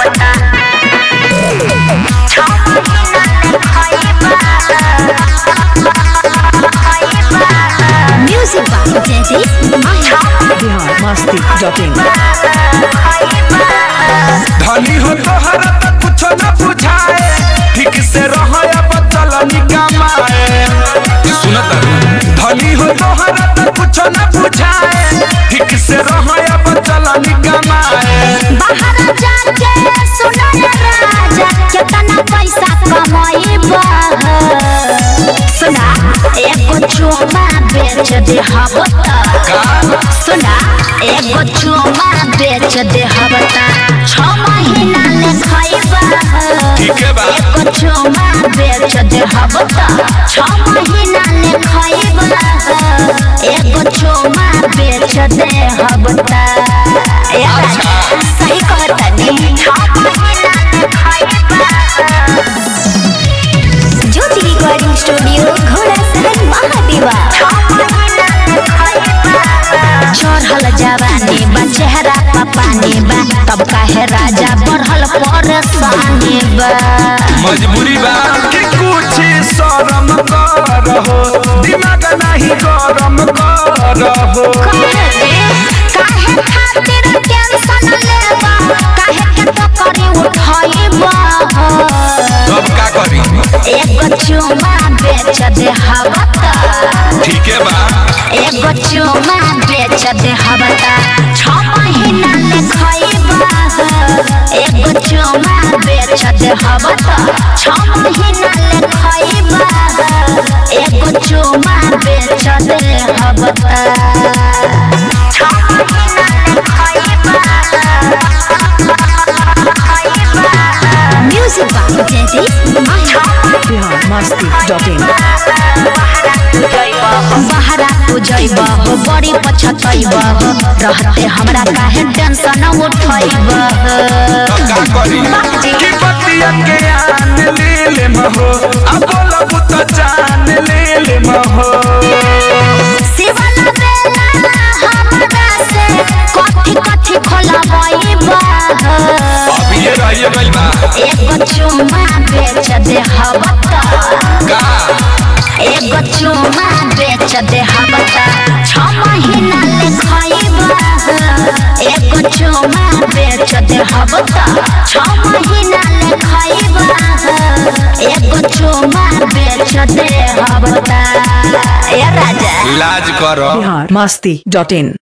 हबता छ महीना ले खइबा Music by Jaideep Maya. Bihar Masti dot in धनी हो तोहरा तो कुछ न बुझाए ठीक से रह अब चल निकमाए सुनत धनी हो तोहरा तो कुछ न बुझाए ठीक से रह अब चल निकमाए बाहर जाके सुनो रे राजा कितना पैसा कमाइबा सुना एगो चोमा बेच दे हबता सुना एगो चोमा बेच दे हबता छ महीना ले खइबा ठीक है बा एगो चोमा बेच दे हबता छ महीना ले खइबा एगो चोमा बेच दे हबता ए राजा, सही कहता नी छ महीना ले खइबा ज्योति रिकॉर्डिंग स्टूडियो घोड़ा सहन महादेवा चढ़ल जवानी बा चेहरा पर पानी बा तब काहे राजा बढ़ल परेशानी बा मजबूरी बा कि कुछ शरम करहो दिमाग नहीं गरम करहो काहे रे? काहे खातिर टेंशन लेबा काहे के तो करी उठाइबा अब का करी एगो चुमा बेच दे हवता ठीक है बा एगो चुमा बेच दे हवता छ महीना ले खइबा एगो चुमा बेच दे हवता छ महीना ले खइबा एगो चुमा बेच दे हवता छ महीना ले खइबा music by Jaideep Maya Bihar Masti dot in बहरा तू जइब हो बड़ी पछतइब हो रहते हमरा काहे टेंशन उठइब अब का करी कि बतिया के आन ले ले महो अब बोलब तो जान ले ले महो शिवला बेला हमरा से कथी कथी खोलबइब अब ये रहिए गइल बा एगो चुमा बेच दे हवता का एगो चुमा बेच दे हवता छ महीना ले खइबा एगो चुमा बेच दे हवता छ महीना ले खइबा एगो चुमा बेच दे हवता ए राजा लाज करो बिहार मस्ती डॉट इन